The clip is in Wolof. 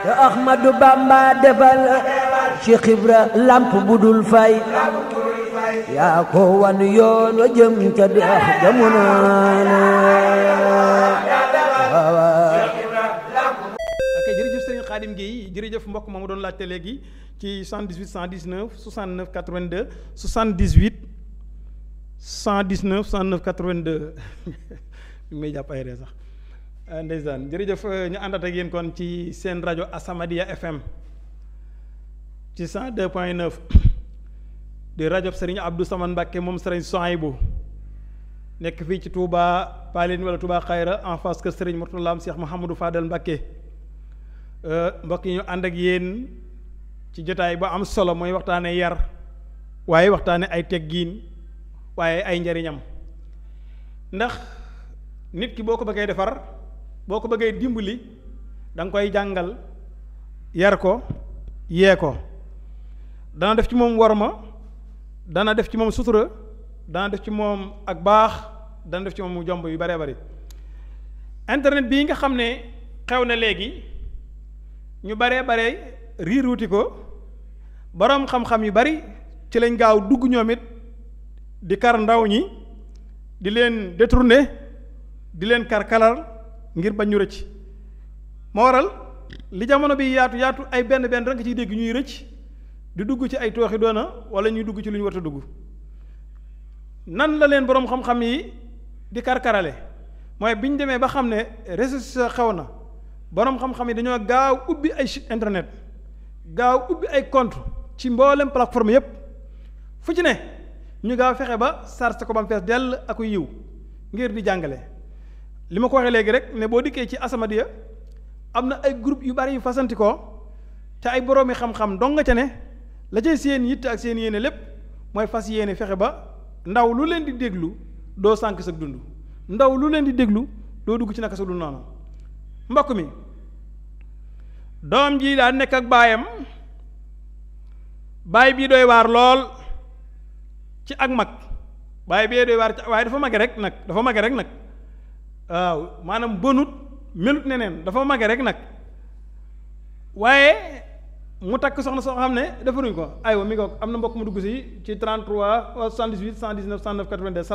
Ahmadu Bamba defal Cheikh Ibra lamp bu dul fay yaa ko wan yoon wa jëm ca dex jamono ok jërëjëf Serigne Khadim Gueye jërëjëf mbokk ma mu doon laajte léegi ci 78 119 69 82 78 119 69 82 mi may jàpp ay ree sax ndeysaan jërëjëf ñu àndat ak yéen kon ci seen rajo Asamadia FM ci 102 point 9 di rajo Serigne Abdou Samane Mbacke moom Serigne Souhaïbou nekk fii ci Touba Paline wala Touba Xayra en face que Serigne Mourtala am Cheikh Mouhamadou Fadel Mbacke mbokk yi ñu ànd ak yéen ci jotaay ba am solo mooy waxtaane yar waaye waxtaane ay teggiin waaye ay njariñam ndax nit ki boo ko bëggee defar boo ko bëggee dimbali da nga koy jàngal yar ko yee ko dana def ci moom worma dana def ci moom sutura dana def ci moom ak baax dana def ci moom mu jomb yu baree bari internet bii nga xam ne xew na léegi ñu baree bare riiruuti ko boroom xam-xam yu bari ci lañ gaaw dugg ñoom it di kar ndaw ñi di leen détourner di leen kar kalal ngir bañ ñu rëcc moo waral li jamono bi yaatu yaatu ay benn benn rek nga ciy dégg ñuy rëcc di dugg ci ay tooxi doona wala ñuy dugg ci lu ñu war a dugg nan la leen boroom xam-xam yi di karkarale mooy bi ñu demee ba xam ne réseaux sociaux xew na boroom xam-xam yi dañoo gaaw ubbi ay site internet gaaw ubbi ay compte ci mboolem plateforme yépp fu ci ne ñu gaaw fexe ba sarse ko ba mu fees dell ak yiw ngir di jàngale li ma ko waxee léegi rek ne boo dikkee ci Asamadia am na ay groupe yu bari yu fasanti ko te ay boroomi xam-xam dong nga ca ne la cay seen yitt ak seen yéene lépp mooy fas yéene fexe ba ndaw lu leen di déglu doo sànk sa dund ndaw lu leen di déglu doo dugg ci naka sa dund noonu mbokk mi doom ji daa nekk ak baayam baay bii doy waar lool ci ak mag baay bee doy waar ci waaye dafa mage rek nag dafa mage rek nag waaw maanaam bënut melut neneen dafa mage rek nag waaye mu takk soxna soo xam ne defaruñ ko aywa mi ko am na mbokk mu dugg si ci 33 78 119 109 82